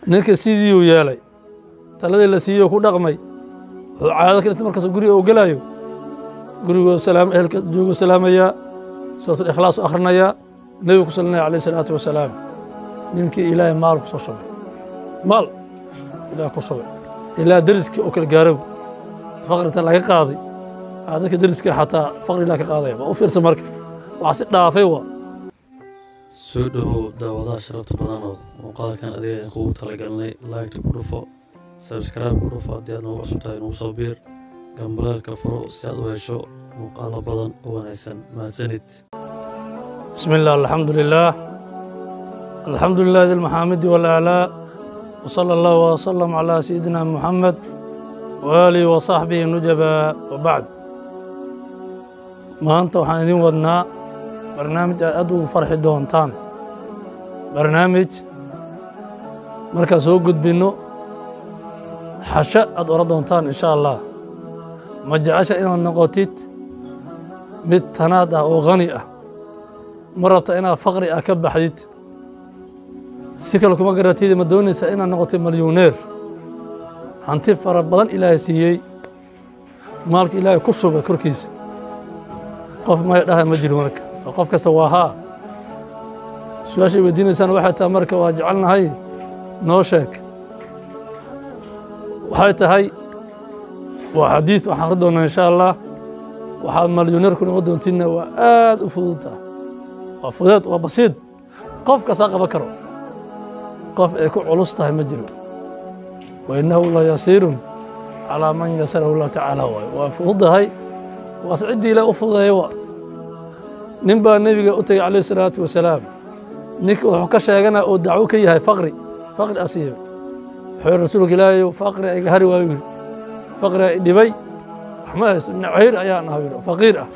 ninka sidiiuu yeelay taladii la siiyey ku dhaqmay wuxuu caado ka dhintay markaasuu guriga uu gelaayo gurigoo salaam ehelka joogo salaamayaa suuratul ikhlaas u akhrinayaa nebigu ku salinaya alayh isalaatu wasalaam ninkii ilaahay maal ku soo shubay maal ilaah ku shubay ilaa deriskii oo kala gaarow faqrinta laga qaaday aa dadka deriska xataa faqri ilaah ka qaadaya waa u fiirsan marka waxaa si dhaafay waa soo dhowow daawadaha sharafta badan oo muuqaalkan adiga aan kugu talagalnay laagta ku dhufo sabskaraib ku dhufo haddii aad noogu cusub tahay nagu soo biir gambalaalka furo si aad u hesho muuqaalo badan oo wanaagsan mahadsanid بسم الله الحمد لله الحمد لله ذي المحامد والآلاء وصلى الله وسلم على سيدنا محمد وآله وصحبه نجبا وبعد ما أنت وحان إذن ودنا برنامج أدو فرح دونتان برنامج مركز هو قد بينو حشاء أدو دونتان إن شاء الله ما جعش إلى النقوتيت متنادى وغنيئة ma rabta inaad faqri ah ka baxdid si kale kuma garatid ma doonaysaa inaad noqotay malyuneer hanti fara badan ilaahay siiyey maalka ilaahay ku shubay korkiisa qof maya dhaha ma jiro marka oo qof kasta waa haa su-aashay weydiinaysaan waxay tahay marka waa jecelnahay noo sheeg waxay tahay waa xadiid waxaan akhri doonaa insha allah waxaad malyuneerku noqon doontiinna waa aad u fududta waa fudeed waa basiid qof kastaa qaban karo qof ay ku culus tahay ma jiro wa innahu la yasiirun calaa man yasarahu llahu tacaala waayo waa fududahay waase ciddii ilaah u fududeeya waa nin baa nebiga u tegay calayhi salaatu wasalaam ninka wuxuu ka sheeganaa oo dacwo ka yahay faqri faqri asiiba wuxuu yihi rasuulka ilaahayow faqri iga hari waayu yidhi faqri ay dhibay waxma haysto nacayr ayaan ahaa yidhi faqiir ah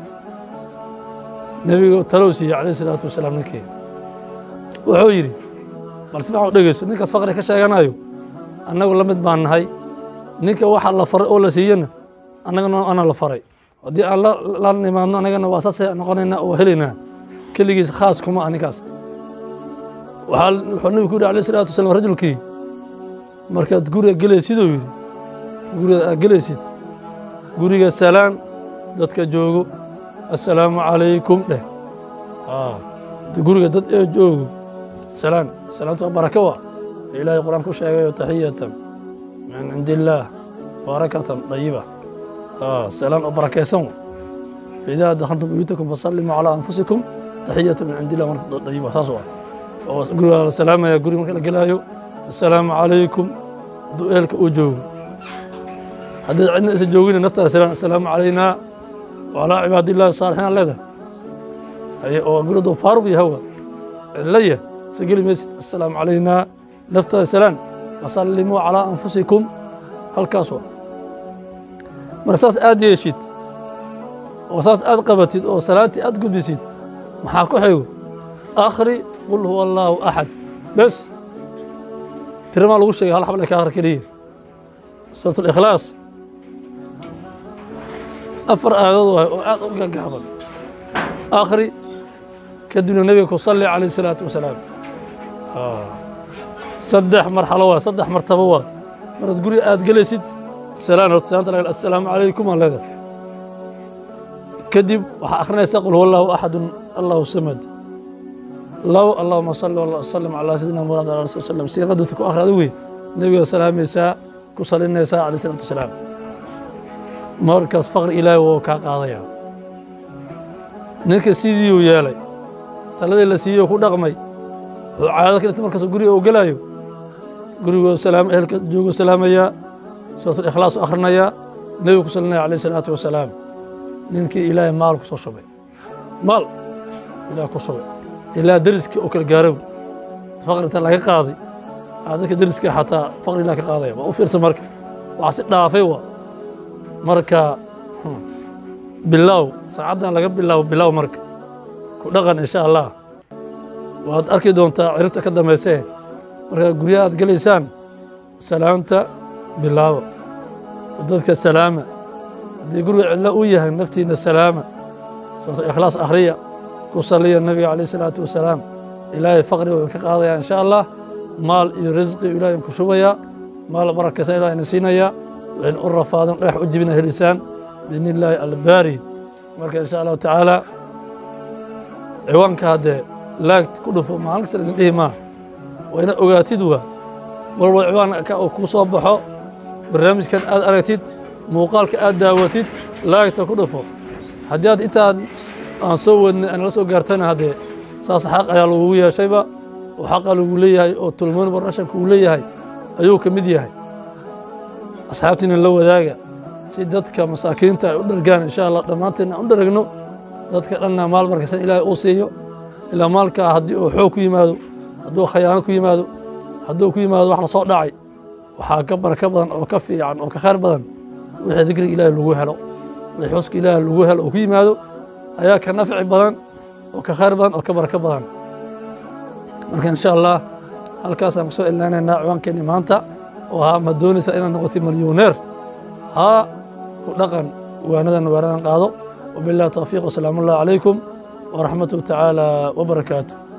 nebigu talow siiyey calayh isalaatu wasalaam ninkii wuxuu yidhi bal si fiican u dhegeyso ninkaas faqri ka sheeganayo annagu la mid baan nahay ninka waxa la faray oo la siiyana annagana ana la faray haddii aan la nimaadno annagana waa saasay noqonaynaa oo helaynaa keligiis khaas kuma ah ninkaas waxaa wuxuu nebigu ku yidhi alayh isalaatu wasalaam rajulkii markaad guriga gelaysiduu yidhi guriga aad gelaysid guriga salaan dadka joogo assalaamu calaykum dheh guriga dad ee joogo salaan salaamtu waa baraka waa ilaahay qur-aan ku sheegayo taxiyatan min cindi illaah barakatan dayiba salaan oo barakaysan wa faidaa dakhaltum buyutakum fasallimuu calaa anfusikum taxiyatan min cindi illah marta dayiba saas waa oo guriga la salaamaya guriga marka la gelaayo assalaamu calaykum hadduu ehelka uu joogo haddii cidna isa joogina naftaada salaan assalaamu calaynaa وعلى عباد الله الصالحين لذا أي وقلت فاروق يهوى ليه سجل مسجد السلام علينا نفت السلام فسلموا على أنفسكم هالكاسوة مرساس آد يشيد وساس آد قبتيد أو صلاتي آد قبسيد محاكو حيو آخري قل هو الله أحد بس ترى ما لغو شيء هالحبل كاخر كليه سورة الإخلاص afar aayadood waay oo aad u gagaaban akhri kadibna nebiga ku salli calayh isalaatu wasalaam saddex marxalo waa saddex martabo waa maraad guriga aad gelaysid salaan horta salaanta laga assalaamu calaykum aan leedahay kadib waxaa akhrinaysaa qul huwa allahu axadun allahu samad low allahuma salli wasallim calaa sayidina muhammad ala rasul sallam siiqadunta ku akhri adigu wey nebiga salaamaysaa ku salinaysaa calayh isalaatu wasalaam markaas faqri ilaahay wuu kaa qaadaya ninka sidiiuu yeelay taladii la siiyey ku dhaqmay wuxuu caado ka dhintay markaasuu guriga uu gelaayo gurigoo salaam ehelka joogo salaamayaa suuratul ikhlaas u akhrinayaa nebigu ku salinaya alayh isalaatu wasalaam ninkii ilaahay maal ku soo shubay maal ilaah ku shubay ilaa deriskii oo kala gaarow faqrinta laga qaaday aa dadka deriska xataa faqri ilaah ka qaadaya waa u fiirsan marka waxaa si dhaafay waa marka bilow saacaddan laga bilaabo bilow marka ku dhaqan insha allah waad arki doontaa ciribta ka dambaysee markaa guryaha aad gelaysaan salaamta bilaabo dadka salaama haddii guriga cidlo u yahay naftiina salaama suurta ikhlaas akhriya ku saliya nabiga calayh isalaatu wasalaam ilaahay faqriga uu ka qaadaya insha allah maal iyo risqi ilahay ku shubayaa maal barakaysan ilahay na siinayaa waxayna u rafaadan dhagax u jibina helisaan biidni illaahi albaari marka insha allahu tacaala ciwaanka haddee laagt ku dhufo maalin kasta idin dhihi maa waa ina ogaatid waa walba ciwaanka uu ku soo baxo barnaamijkan aad aragtid muuqaalka aad daawatid laagta ku dhufo haddii aad intaan aan soo wadnay aan la soo gaartana haddee saas xaq ayaa lagugu yeeshayba oo xaqa lagu leeyahay oo tulmoon barashanka uu leeyahay ayuu ka mid yahay asxaabtiina la wadaaga si dadka masaakiinta ay u dhargaan insha allah dhammaanteedna aan u dharagno dadka dhanna maal markaysan ilaahay uu siiyo ilaa maalka haddii uu xoog ku yimaado hadduu khayaano ku yimaado hadduu ku yimaado wax la soo dhacay waxaa ka baraka badan oo ka fiican oo ka khayr badan wixii dikriga ilaahay lagu helo wixii xuska ilaahay lagu helo oo ku yimaado ayaa ka nafci badan oo ka khayr badan oo ka barako badan marka insha allah halkaasaan kusoo ilnaanaynaa ciwaankeenni maanta oo haa ma doonaysaa inaad noqotay milyuneer haa ku dhaqan waanadan waanadan qaado wabillahi tawfiiq wasalaamu allah calaykum waraxmatuhu tacaala wabarakaatu